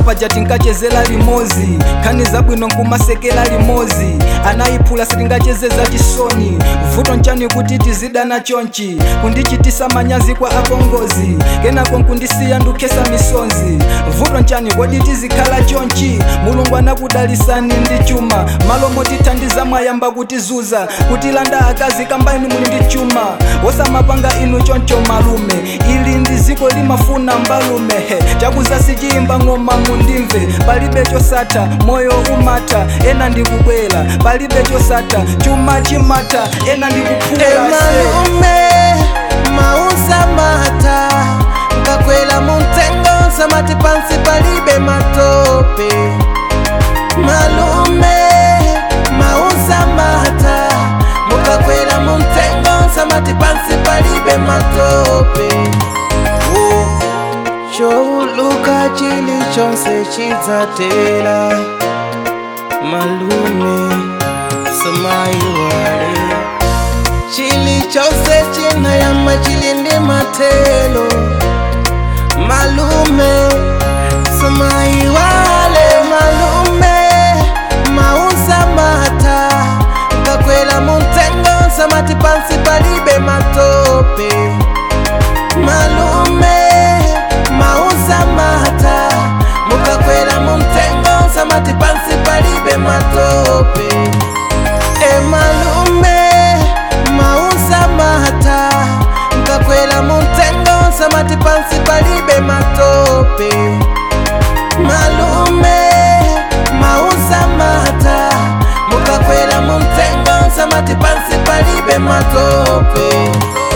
paja tinkachezera limozi nkhani zabwino nkumasekera limozi anayiphula sitingacheze za chisoni vuto nchani kuti tizidana chonchi kundichitisa manyazi kwa apongozi kenako nkundisiya ndukhesa misonzi vuto nchani kodi tizikhala chonchi mulungu anakudalisani ndi chuma malo motithandiza mwayamba kutizuza kutilanda akazi kamba inu muli ndi chuma wosamapanga inu choncho malume ili ndi ziko limafuna mbalume he chakuza sichiyimba ng'oma mundimve palibe chosatha moyo umatha ena ndikubwera palibe chosatha chuma chimata ena ndikuphula emalume mausa mata nkakwela muntengo samati pansi palibe matope malume mausa mata mukakwela muntengo samati pansi palibe matope chowuluka chili chonse chidzatela malume samayiwale chili chose chinayamba chili ndi matelo malume samayiwale malume mausa mata ngakwela muntengo samati pansi palibe matope malume mausa mata mukakwela muntengo samati pansi palibe matope emalume mausa mata nkakwela muntengo samati pansi palibe matope malume mausa mata mukakwela muntengo samati pansi palibe matope